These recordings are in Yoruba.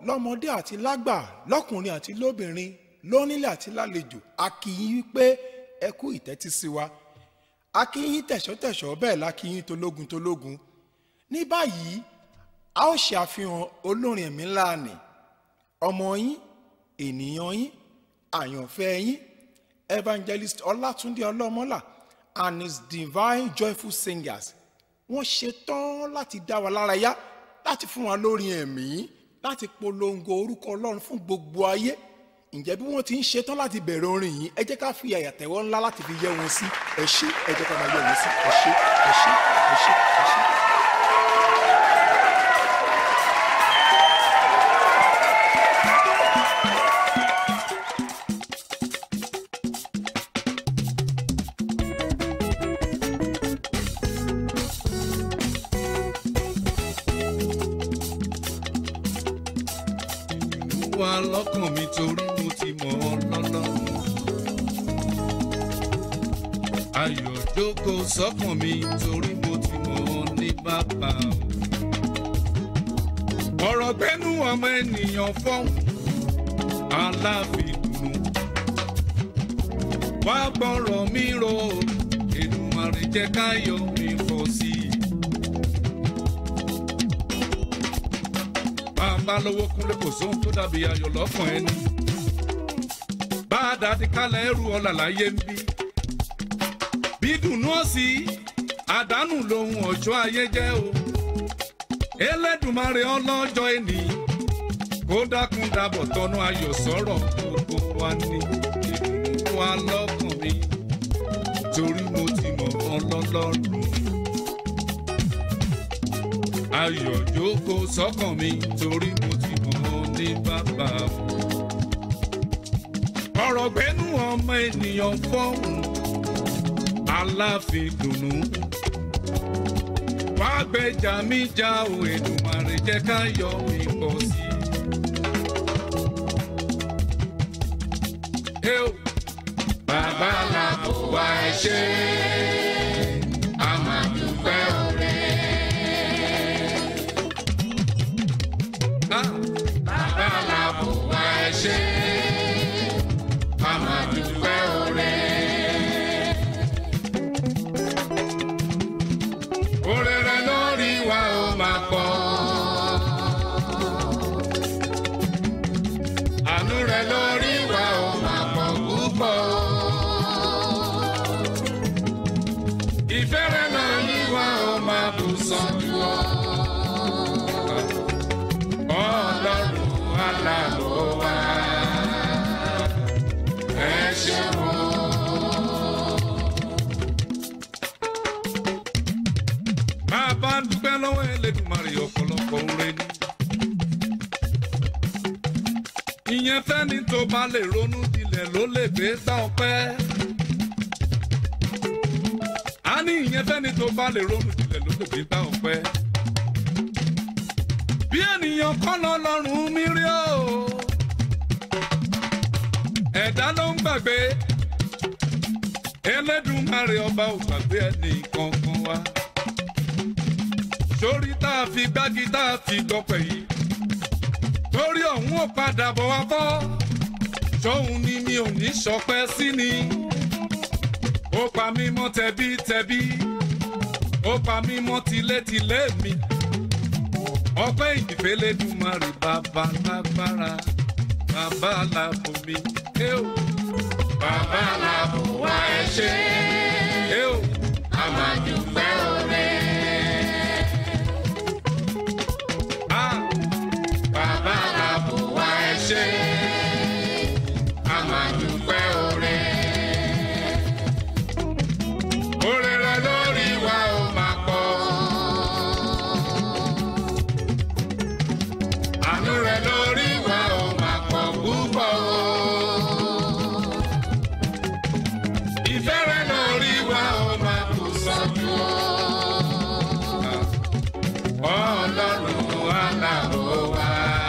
lọ́mọdé àti lágbà lọ́kùnrin àti lóbìnrin lónílé àti lálejò a kí yín wípé ẹ kú ìtẹ́tí sí wa a kí yín tẹ̀ṣọ́tẹ̀ṣọ́ bẹ́ẹ̀ la kí yín tológun tológun ní báyìí a ó ṣe àfihàn olórin ẹ̀mí ńlá nì ọmọ yín ènìyàn yín àyànfẹ́ yín evangelist ọlátúndé ọlọ́mọlá and his divine joyful singers wọ́n ṣetán láti dá wa lára yá láti fún wa lórí ẹ̀mí láti polongo orúkọ ọlọ́run fún gbogbo ayé ǹjẹ́ bí wọ́n ti ń ṣetán láti bẹ̀rẹ̀ orin yìí ẹ jẹ́ ká fi àyàtẹ̀wọ́ ńlá láti fi yẹ wọn sí ẹ ṣé ẹ jẹ́ ká máa yẹ wọn sí ẹ ṣé ẹ ṣé ẹ ṣé ẹ ṣé. wà lọ́kàn mi torí mo ti mọ̀ ọ́ lọ́lọ́run. Ayọ̀ jókòó sọ́kàn mi torí mo ti mọ̀ ọ́ ní bàbá o. Ọ̀rọ̀ gbẹ́nu ọmọ ènìyàn fọ́hùn aláàfin dùnú. Wá gbọ́rọ̀ mi rò ó, Èdùmàrè jẹ́ káyọ̀ mi pọ̀ sí i. bá lówó kúnlé kò sóhun tó dàbí ayọ̀ lọ́kàn ẹni. bá a dàdí kálẹ̀ ẹrù ọ̀là láyé ń bí. bí dùnú ọ̀sì àdánù lohun ọ̀jọ́ ayé jẹ́ o. Elédùmarè ọlọ́jọ́ ẹni kó dákun dábọ̀ tọ́nú ayọ̀ sọ̀rọ̀ gbogbo wa ní ìdùnnú wa lọ́kàn mi torí mo ti mọ̀ ọlọ́lọ́run ayọ̀ jókòó sọ́kàn mi torí mo ti mọ̀ ọ́ ní bàbá o. ọ̀rọ̀ gbẹ́nu ọmọ ènìyàn fọ́hùn aláàfin dùnú. wá gbèjà mi já o Èdùmàrè jẹ́ ká yọ mi pọ̀ sí i. Ẹ o, bàbá làbò wá ẹ ṣe a máa dúpẹ́ òre. Bàbá làbò wá ẹ ṣe a máa dúpẹ́ òre. Òrè rẹ̀ lórí wa ó máa pọ̀. Àánú rẹ̀ lórí wa ó máa pọ̀ púpọ̀. Ìfẹ́ rẹ̀ lórí wa ó máa bù sàn jù ọ́. Ọlọ́run aláàbò wa ẹ ṣeun. Máa bá ń dúpẹ́ lọ́wọ́ Elédùmarè ọ̀pọ̀lọpọ̀ oore ni. Ìyẹn fẹ́ni tó bá lè ronú jinlẹ̀ ló lè gbé gbá ọpẹ́. A ní ìyẹn fẹ́ni tó bá lè ronú jinlẹ̀ ló lè gbé gbá ọpẹ́ bí ènìyàn kọ́ lọ lọ́rùn mi rí o. ẹ̀dá ló ń gbàgbé Elédùmarè ọba ò gbàgbé ẹnì kankan wa. sórí tá a fi gbági tá a fi gbọpẹ̀ yìí torí ọ̀hún ò padà bọ̀ wá fọ́ sóhun ni mi ò ní sọpẹ́ sí ni. ó pa mí mọ́ tẹbítẹbí ó pa mí mọ́ tilétilé mi ọpẹ́ ìdìfẹ́lẹ́dùmarè bàbá lágbára bàbá làbò mi. bàbá làbò wá ẹ ṣe. a máa dúpẹ́ oore. bàbá làbò wá ẹ ṣe. a máa dúpẹ́ oore. oore rẹ lórí wa ó máa pọ̀. àánú rẹ lórí wa ó máa pọ̀ púpọ̀ o. ìfẹ́ rẹ lórí wa ó máa kù sọ́jú o. ọlọ́run aláàbò wa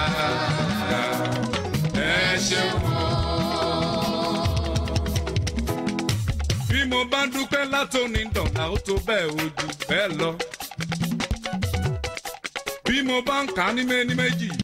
ẹ ṣeun o. bí mo bá dúpẹ́ látòní dọ̀là ó tó bẹ́ẹ̀ ojú bẹ́ẹ̀ lọ. bí mo bá ń kà á ní méní méjì